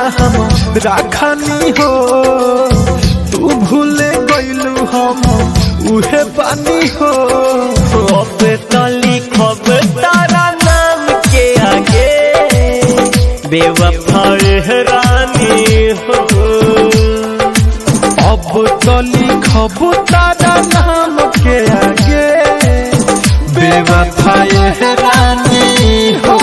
हम राखनी हो तू भूले गइलू हम उहे पानी हो अब तो लिखब तारा नाम के आगे बेवफा रानी हो अब तो लिखब तारा नाम के आगे बेवफाए रानी हो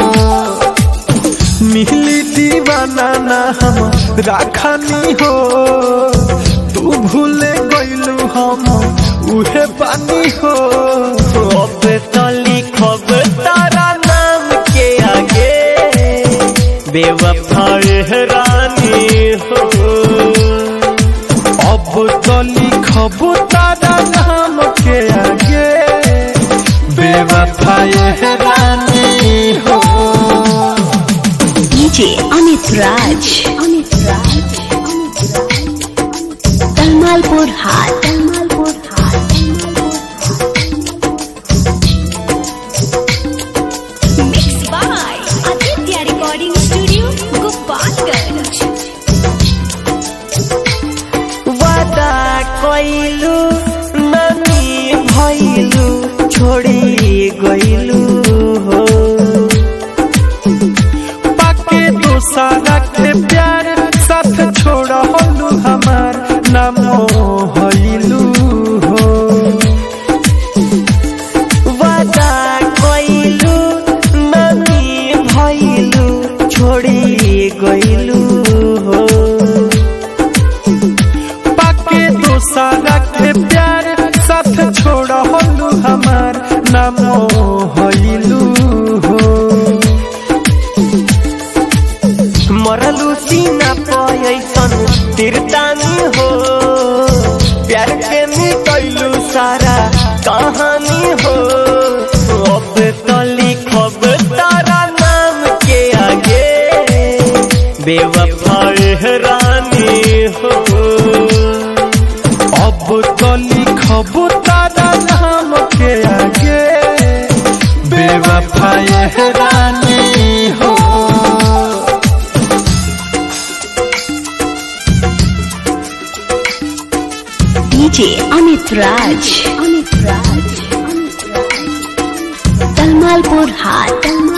मिली दीवाना ना हम राखनी हो तू भूले गइलू हम उहे पानी हो अब तो लिखब तारा नाम के आगे बेवफा रानी हो अब तो लिखब तारा नाम के आगे बेवफाए रानी हो DJ Amit Raj. Amit Raj. Talmalpur Hat. Talmalpur Hat. Mixed by Aditya Recording Studio, Gopalganj. वादा कइलू ननी भइलू छोड़ी गइलू हो पाके दोसारा के प्यार साथ छोड़लू हमार नाम हइलू हो वादा कइलू ननी भइलू छोड़ी गइलू हो पाके दोसारा के प्यार साथ छोड़लू हमार नाम हइलू हो मरलू सीना पयसन तिरतानी हो प्यार के मिटैलू सारा कहानी हो अब तो लिखब तारा नाम के आगे बेवफा रानी हो अब तो लिखब तारा नाम के आगे बेवफाए रानी हो DJ Amit Raj. Amit Raj. Talmalpur Hat. Talmalpur